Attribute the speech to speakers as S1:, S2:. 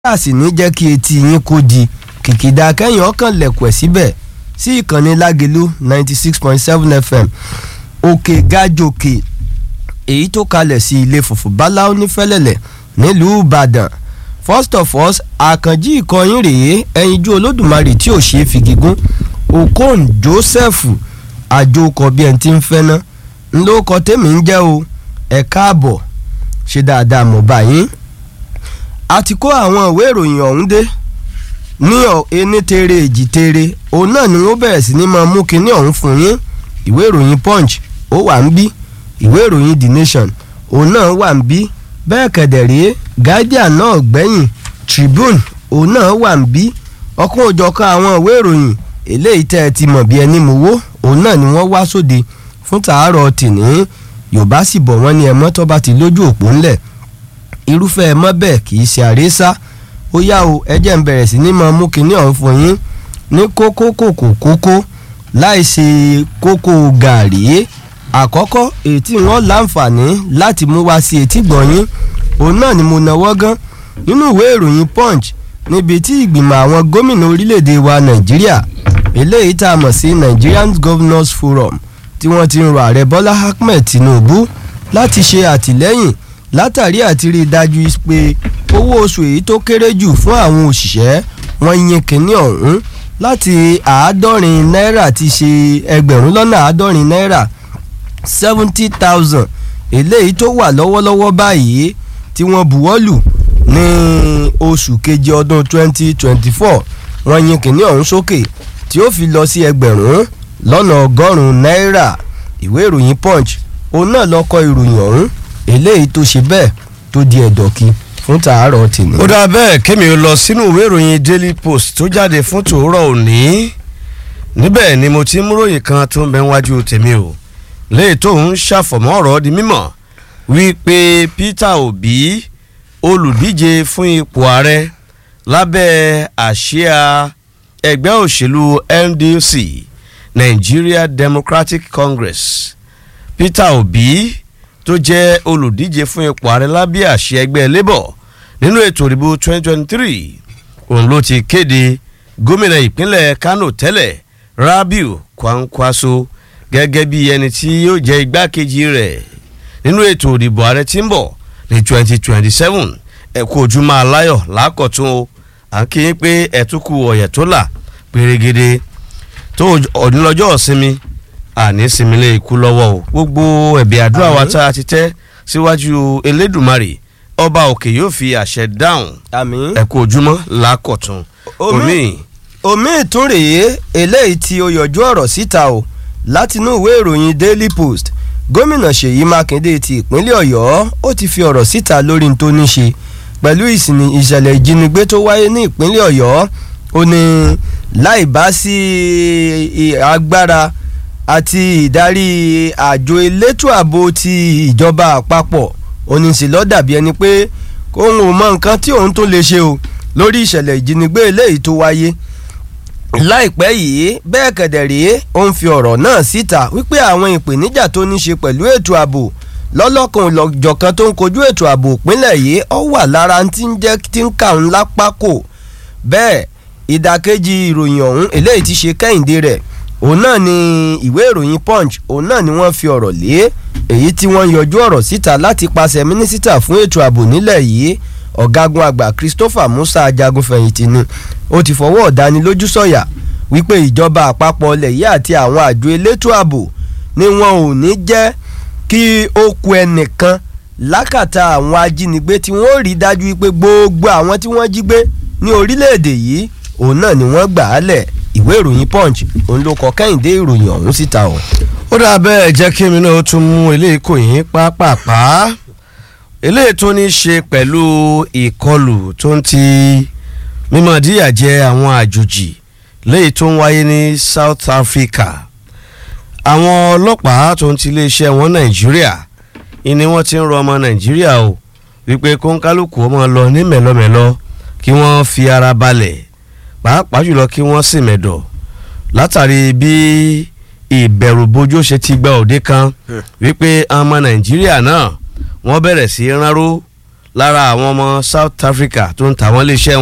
S1: a sì ní jẹ́ kí etí yín kó di kìkìdá kẹ́yìn ọkàn lẹ̀kùẹ̀ síbẹ̀ sí ìkànnì lágẹ̀lú ninety six point seven fm òkè gájòkè èyí tó kalẹ̀ sí ilé fùfú báláú ní fẹ́lẹ́lẹ̀ nílùú ìbàdàn first of all àkànjí ìkọyín rèé ẹyinjú olódùmarè tí ò ṣe é fi gígùn okon joseph àjòkọ bí ẹni tí ń fẹ́ ná ńlọkọ tèmi ń jẹ́ o ẹ̀ káàbọ̀ ṣe dáadáa mọ̀ báyìí a ti kó àwọn ìwé ìròyìn ọ̀hún dé ní ení tere èjì tere òun náà ni wọ́n bẹ̀rẹ̀ sí ní máa mú kinní ọ̀hún fún yín ìwé ìròyìn punch ó wà ń bí ìwé ìròyìn the nation òun náà wà ń bí bẹ́ẹ̀ kẹ̀dẹ̀ rèé guardian náà gbẹ̀yìn tribune òun náà wà ń bí ọkùn òjọ̀kan àwọn ìwé ìròyìn eléyìí tẹ́ ẹ ti mọ̀ bí ẹni mú wó òun náà ni wọ́n wá sóde fún tàárọ̀ tìní yorùbá sì bọ̀ wọ́n ní ẹ̀mọ́ tó bá ti lójú òpó ńlẹ̀ irúfẹ́ ẹ̀mọ́ bẹ́ẹ̀ kì í ṣe àrésá ó yá o ẹjẹ́ ń bẹ̀rẹ̀ sí ní máa mú kinní ọ̀hún fún yín ní kókó kòkó kókó láì ṣe kókó gàrí àkọ́kọ́ èyí tí wọ́n láǹfààní láti mú wá sí etí gbọ̀nyín òun náà ni mo náwó gan nínú ìwé ìròyìn punch níbi tí ìgbìmọ̀ àwọn gómìnà orílẹ̀-èdè wa nàìjíríà eléyìí tá a mọ̀ sí nigerian governors forum tí wọ́n ti ń rọ ààrẹ bọ́lá ahmed tinubu láti ṣe àtìlẹ́yìn látàrí àti rí i dájú pé owó oṣù èyí tó kéré jù fún àwọn òṣìṣẹ́ wọn yín kínní ọ̀hún láti àádọ́rin náírà ti ṣe ẹgbẹ̀rún lọ́nà àádọ́rin náírà seventy thousand eléyìí tó wà lọ́wọ́lọ́wọ́ báyìí tí wọ́n buwọ́lù ní oṣù keje ọdún twenty twenty four wọ́n yín kínní ọ̀hún sókè tí ó fi lọ sí ẹgbẹ̀rún lọ́nà ọgọ́rùn-ún náírà ìwé ìròyìn punch òun náà lọ kọ ìròyìn ọ̀hún eléyìí tó ṣe bẹ́ẹ̀ tó di ẹ̀dọ̀kí fún tàárọ̀ tìní.
S2: ó dáa bẹ́ẹ̀ kémi ó lọ sínú ìwé ìròyìn daily post tó jáde fún tòórọ̀ òní níbẹ̀ ni mo ti mú ròyìn kan tó ń bẹ wájú tèmi o léè tó ń ṣàfọ̀mọ́ ọ̀rọ̀ di mímọ̀ wípé peter obi olùdíje fún ipò ààrẹ lábẹ́ àsíá ẹgbẹ́ òṣèlú ndc nigeria democratic congress peter obi tó jẹ́ olùdíje fún ipò ààrẹ lábẹ́ àṣẹ ẹgbẹ́ labour nínú ètò ìdìbò 2023 òun ló ti kéde gómìnà ìpínlẹ̀ kano tẹ́lẹ̀ rabiu kwankwaso gẹ́gẹ́ bí ẹni tí yóò jẹ́ igbákejì rẹ̀ nínú ètò ìdìbò ààrẹ tí ń bọ̀ ní 2027 ẹ̀kú ojúmọ́ aláyọ̀ lákọ̀tún o à ń kí yín pé ẹ̀túnkù ọ̀yẹ̀ tó là pérégede tó ọ̀dúnlọ́jọ́ ìsinmi àní sinmilé ikú lọ́wọ́ o gbogbo ẹ̀bí àdúrà wa tá a ti tẹ́ síwájú elédùnmarè ọba òkè yóò fi àṣẹ dáhùn
S1: àmín.
S2: ẹ̀kú ojúmọ́ lákọ̀tún
S1: omi omi ìtún rèé eléyìí tí ó yọjú ọ̀rọ̀ síta o látinú ìwé ìròyìn daily post gómìnà ṣèyí mákindé ti ìpínlẹ̀ ọ̀yọ́ ó ti fi ọ̀rọ̀ síta lórí n tó ní ṣe pẹ̀lú ìsìn ìṣẹ̀lẹ̀ ìjínigbé tó wáyé ní ìpínlẹ̀ ọ̀yọ́ ó ní láì bá sí agbára àti ìdarí àjọ elétò ààbò ti ìjọba àpapọ̀ oníṣẹ́ ló dàbí ẹni pé òun ò mọ nǹkan tí òun tó lè ṣe o lórí ìṣẹ̀lẹ̀ ìjínigbé eléyìí tó wáyé láìpẹ́ yìí bẹ́ẹ̀ kẹ̀dẹ̀ rèé ó ń fi ọ̀rọ̀ náà síta wípé àwọn ìpèníjà tó ní ṣe pẹ̀lú ètò ààbò lọ́lọ́kan òjọ̀kan tó ń kojú ètò ààbò ìpínlẹ̀ yìí ó wà lára tí ń jẹ́ tí ń kà ń lápá kò bẹ́ẹ̀ ìdàkejì ìròyìn ọ̀hún eléyìí ti ṣe kẹ́hìndé rẹ̀ òun náà ni ìwé ìròyìn punch òun náà ni wọ́n fi ọ̀rọ̀ lé èyí tí wọ́n yọjú ọ̀rọ̀ síta láti pàṣẹ mínísítà fún ètò ààbò nílẹ̀ yìí ọ̀gágun àgbà christopher musa ajagunfẹ̀yìntì ni ó ti fọwọ́ ọ̀dánilójú sọ̀yà wípé ìjọba àpapọ̀ ilẹ̀ yìí àti àwọn àjọ elétò ààbò ni wọn ò ní jẹ́ kí ó ku ẹnìkan lákàtà àwọn ajínigbé tí wọ́n rí dájú wípé gbogbo àwọn tí wọ́n jí gbé ní orílẹ̀-èdè yìí òun náà ni wọ́n gbà á lẹ̀ ìwé ìròyìn punch òun ló kọ kẹ́hìndé ìròyìn ọ̀hún síta o.
S2: ó dà bẹ́ẹ̀ jẹ́ kí mi náà tún mú eléyìí kò yín pápápá eléyìí tó ní í ṣe pẹ̀lú ìkọlù tó ń ti mímọ̀ díyàjẹ àwọn àjòjì léyìí tó ń wáyé ní south africa àwọn ọlọ́pàá tó ń ti iléeṣẹ́ wọn nàìjíríà ni wọ́n ti ń rọ ọmọ nàìjíríà o wípé kóńkálùkù ọmọ lọ ní mẹ́lọ́mẹ́lọ́ kí wọ́n fi ara balẹ̀ pàápàá jùlọ kí wọ́n sì mẹ̀dọ̀ látàrí bí ìbẹ̀rùbojo ṣe ti gba òde kan wípé ọmọ nàìjíríà náà wọ́n bẹ̀rẹ̀ sí í ránró lára àwọn ọmọ South Africa tó ń tàwọn iléeṣẹ́